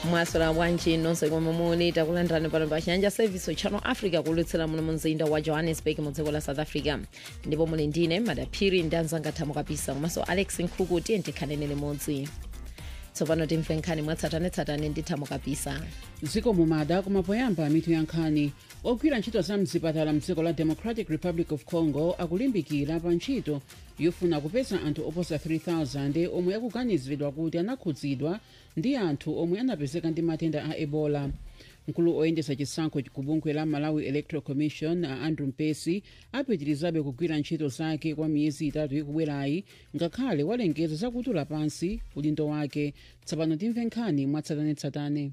mwaswera bwanji nonse komwe muli takulandirani pano pa chiyanja service channel africa kulutsira muno mumzinda wa johannesburg mu dziko la south africa ndipo muli ndine madaphiri ndi anzanga thamo kapisa komanso alex nkhuku tiye tikhaleni limodzi tsopano timve nkhani mwatsatanetsatane ndi thamo kapisa dziko mumada kumapoyamba mitu ya nkhani ogwira ntchito za mzipatala mdziko la democratic republic of congo akulimbikira pa ntchito yofuna kupeza anthu oposa 3000 omwe akuganiziridwa kuti anakhudzidwa ndi anthu omwe anapezeka ndi matenda a ebola mkulu oyendesa chisankho ku bungwe la malawi electoral commission a andrew mpesi apitirizabe kugwira ntchito zake kwa miyezi itatu ikubwerayi ngakhale walengeza zakutula pansi udindo wake tsopano timve nkhani mwatsatanetsatane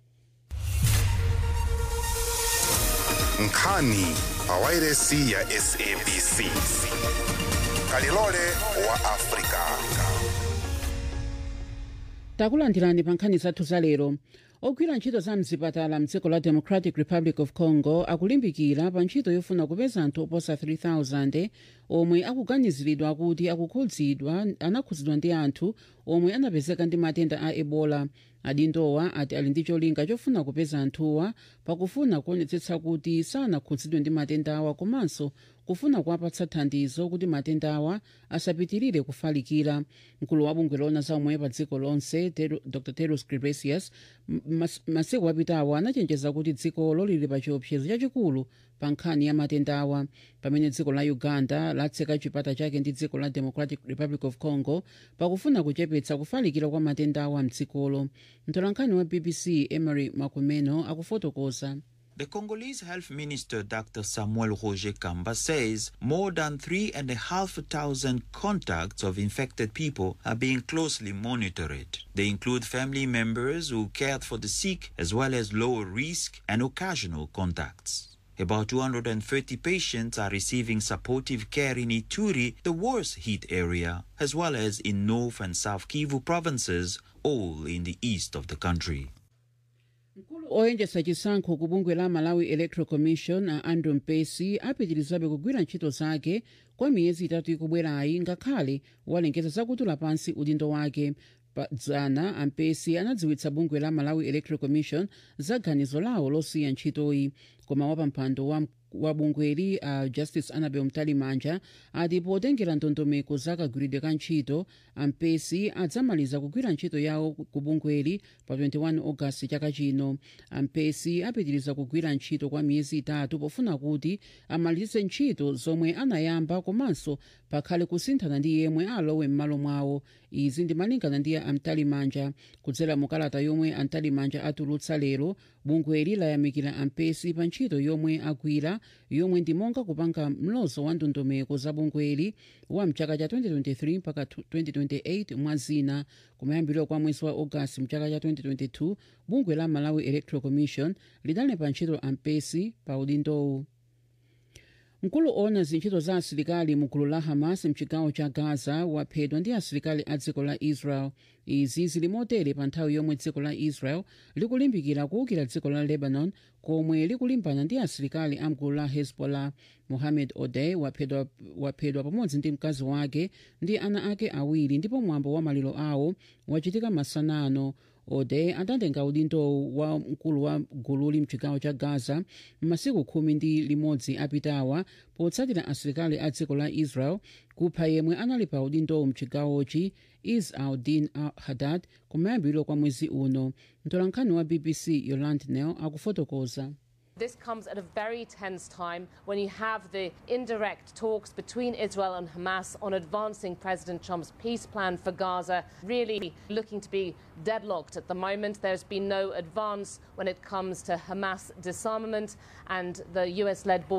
nkhani pa wairesi ya sabc kalilole wa afrika takulandirani pa nkhani zathu za lero ogwira ntchito za mzipatala mdziko la democratic republic of congo akulimbikira pa ntchito yofuna kupeza anthu oposa 3000 omwe akuganiziridwa kuti akukhudzidwa anakhudzidwa ndi anthu omwe anapezeka ndi matenda a ebola adindowa ati ali ndi cholinga chofuna kupeza anthuwa pakufuna kuonetsetsa kuti sanakhudzidwe ndi matendawa komanso kufuna kuwapatsa thandizo kuti matendawa asapitirire kufalikira mkulu wa bungwe loona za umoyo pa dziko lonse Tedro- dr tedros ghebreyesus mas- masiku apitawo anachenjeza kuti dzikolo lili pa chiopsezo chachikulu pa nkhani ya matendawa pamene dziko la uganda latseka chipata chake ndi dziko la democratic republic of congo pakufuna kuchepetsa kufalikira kwa matendawa mdzikolo mtolankhani wa bbc emery makumeno akufotokoza The Congolese Health Minister Dr. Samuel Roger Kamba says more than 3,500 contacts of infected people are being closely monitored. They include family members who cared for the sick, as well as lower risk and occasional contacts. About 230 patients are receiving supportive care in Ituri, the worst hit area, as well as in North and South Kivu provinces, all in the east of the country. oyendesa chisankho ku bungwe la malawi electoral commission a andrew mpesi apitirizabe kugwira ntchito zake kwa miyezi itatu ikubwerayi ngakhale walengeza zakutula pansi udindo wake pa dzana ampesi anadziwitsa bungwe la malawi electoral commission za ganizo lawo losiya ntchitoyi koma wapampando wa wa bungweli a uh, justice annabel mtalimanja ati potengera ndondomeko za kagwiridwe ka ntchito ampesi adzamaliza kugwira ntchito yawo ku bungweli pa 21 ogasiti chaka chino ampesi apitiriza kugwira ntchito kwa miyezi itatu pofuna kuti amalize ntchito zomwe anayamba komanso pakhale kusinthana ndi yemwe alowe m'malo mwawo izi ndimalingana ndi amtalimanja kudzera mukalata yomwe amtalimanja atulutsa lero bungweli layamikira ampesi pa ntchito yomwe agwira yomwe ndi monga kupanga mlozo wa ndondomeko za bungweli wa mchaka cha 2023 mpaka 2028 mwa zina kumayambiriro kwa mwezi wa ogasiti mchaka cha 2022 bungwe la malawi electoral commission lidali pa ntchito ampesi pa udindowu mkulu ona zintchito za asilikali mu gulu la hamas mchigawo cha gaza waphedwa ndi asilikali a dziko la israel izi zili motere pa nthawi yomwe dziko la israel likulimbikira kuwukira dziko la lebanon komwe likulimbana ndi asilikali a mgulu la hezbollah mohamed odey waphedwa, waphedwa pamodzi ndi mkazi wake ndi ana ake awiri ndipo mwambo wa maliro awo wachitika masanano ode adatenga udindo wa mkulu wa gululi mchigawo cha gaza m'masiku khumi ndi limodzi apitawa potsatira asilikali a dziko la israel kupha yemwe anali pa udindowu mchigawochi is aldin hadad kumayambiriro kwa mwezi uno mtolankhani wa bbc yoland nel akufotokoza This comes at a very tense time when you have the indirect talks between Israel and Hamas on advancing President Trump's peace plan for Gaza, really looking to be deadlocked at the moment. There's been no advance when it comes to Hamas disarmament and the US led border.